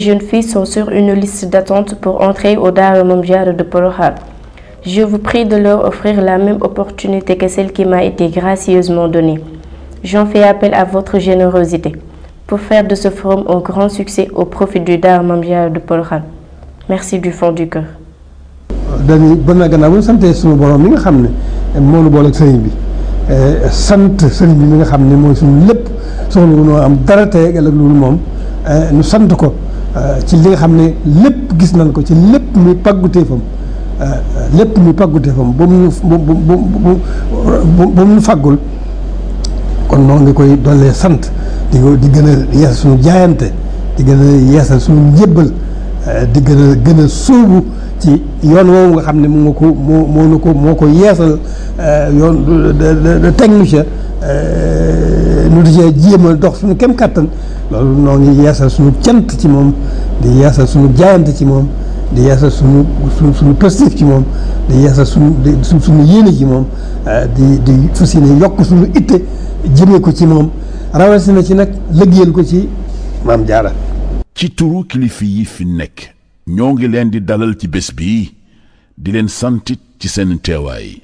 jeunes filles sont sur une liste d'attente pour entrer au Daara Mame Diarra de Porokhane. Je vous prie de leur offrir la même opportunité que celle qui m'a été gracieusement donnée. J'en fais appel à votre générosité pour faire de ce forum un grand succès au profit du Daara Mame Diarra de Porokhane. Merci du fond du cœur. dañuy bon na gannaaw bu ñu santee suñu borom mi nga xam ne moo nu boole ak sëriñ bi sant sëriñ bi mi nga xam ne mooy suñu lépp soxla wu noo am dara tey ëllëg loolu moom nu sant ko ci li nga xam ne lépp gis nañ ko ci lépp muy pàgguteefam lépp muy pàgguteefam ba mu bu bu bu ba mu faggul kon noo ngi koy dollee sant di ko di gën a yeesal suñu jaayante di gën a yeesal suñu njébbal di gën a gën a sóobu ci yoon woowu nga xam ne moo ko moo moo nu ko moo ko yeesal yoon teg nu ca nu di cee jéem a dox suñu kem kàttan loolu noo ngi yeesal suñu cant ci moom di yeesal suñu jaayante ci moom di yeesal suñu suñu suñu positif ci moom di yeesal suñu di suñu yéene ci moom di di fas yéene yokk suñu itte jëmee ko ci moom rawatina ci nag liggéeyal ko ci Maam Jaara ci turu kilifa yi fi nekk ñoo ngi leen di dalal ci bés bi di leen santit ci seen teewaay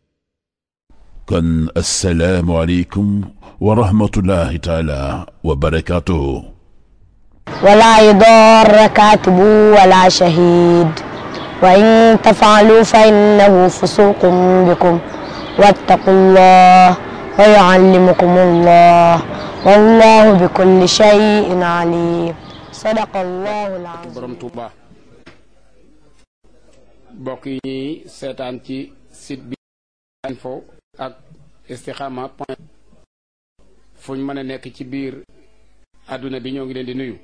kon assalaamu aleykum wa rahmatullahi taala wa barakaatuhu ولا يضار كاتب ولا شهيد وإن تفعلوا فإنه فسوق بكم واتقوا الله ويعلمكم الله والله بكل شيء عليم صدق الله العظيم borom Touba mbokk yi ñuy seetaan ci site bi info ak istikhama point fu ñu mën a nekk ci biir àdduna bi ñoo ngi leen di nuyu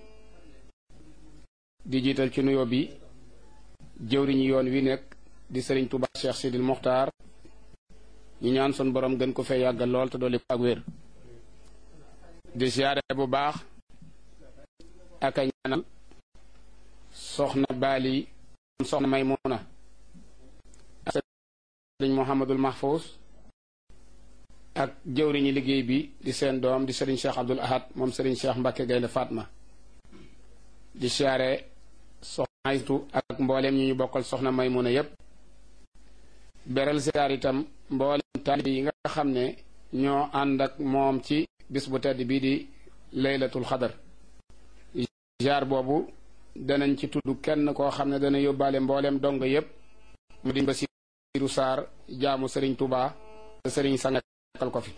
di jiital ci nuyoo bi jëwriñu yoon wi nekk di sëriñ Touba Cheikh Sidil Mokhtar ñu ñaan sun borom gën ko fee yàggal lool te dolli ko ak wér di siyaare bu baax ak a ñaanal soxna Baali soxna Maymuna ak sëriñ Mouhamadul Mahfous ak jëwriñu liggéey bi di seen doom di sëriñ Cheikh Abdoul Ahad moom sëriñ Cheikh Mbacke Gaynde Fatma di siyaare soxna Aytu ak mbooleem ñu ñu bokkal soxna Maymuna yépp beral siyaar itam mbooleem taalibe yi nga xam ne ñoo ànd ak moom ci bis bu tedd bii di laylatul xadar jaar boobu danañ ci tudd kenn koo xam ne dana yóbbaale mbooleem dong yépp mu di Basiiru Saar jaamu sëriñ Tuubaa te sëriñ sangal ko fi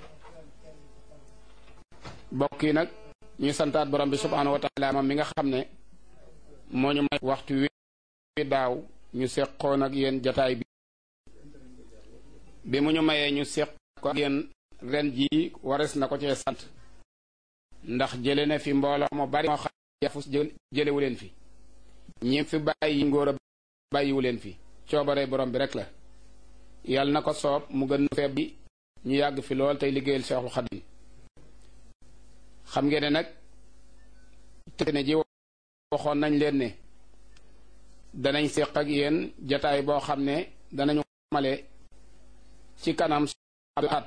bokk yi nag ñuy santaat borom bi subhaanahu wa taala moom mi nga xam ne moo ñu may waxtu wi daaw ñu seqoon ak yéen jataay bi bi mu ñu mayee ñu seq ko ak yéen ren jii wares na ko cee sant ndax jële na fi mbooloo mu bari moo xam yafus jëlewu leen fi ñi fi bàyyi ngóor a bàyyiwu leen fi coobare borom bi rek la yàlla na ko soob mu gën feeb bi ñu yàgg fi lool tey liggéeyal Seexul Xadim xam ngeen ne nag te ne ji waxoon nañ leen ne danañ seq ak yéen jataay boo xam ne danañu male ci kanam at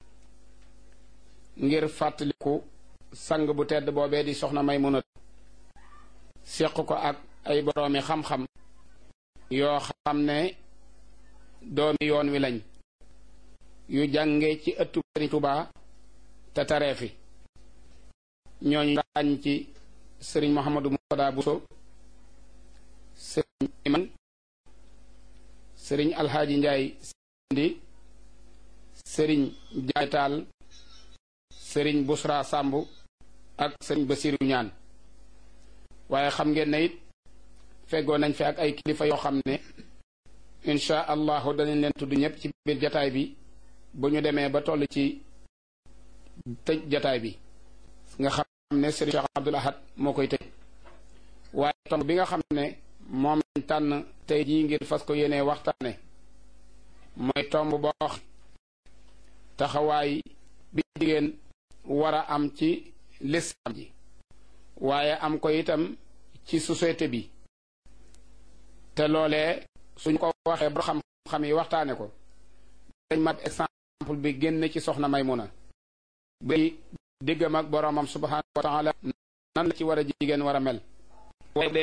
ngir fàttaliku sang bu tedd boobee di soxna Maymuna seq ko ak ay boroomi xam-xam yoo xam ne doomi yoon wi lañ yu jànge ci ëttu Sëriñ Tuubaa te taree fi ñooñu ràññ ci sëriñ Mouhamadou Moutada Bousso sëriñ Iman sëriñ Alxaaji Njaay Sindi sëriñ Jaay Taal sëriñ Busra Sàmb ak sëriñ Basiru ñaan waaye xam ngeen ne it feggoo nañ fi ak ay kilifa yoo xam ne insha allahu danañ leen tudd ñëpp ci biir jataay bi bu ñu demee ba toll ci tëj jataay bi nga xam ne sëriñ Cheikh Abdoul Ahad moo koy tëj waaye tomb bi nga xam ne moom lañ tànn tey jii ngir fas ko yéenee waxtaane mooy tomb boo wax taxawaay bi jigéen war a am ci lislaam ji waaye am ko itam ci société bi te loolee suñ ko waxee ba xam-xam yi waxtaane ko dañ mat exemple bi génn ci soxna Maymuna bi diggam ak boroomam subhaanahu wa taala nan la ci war a jigéen war a mel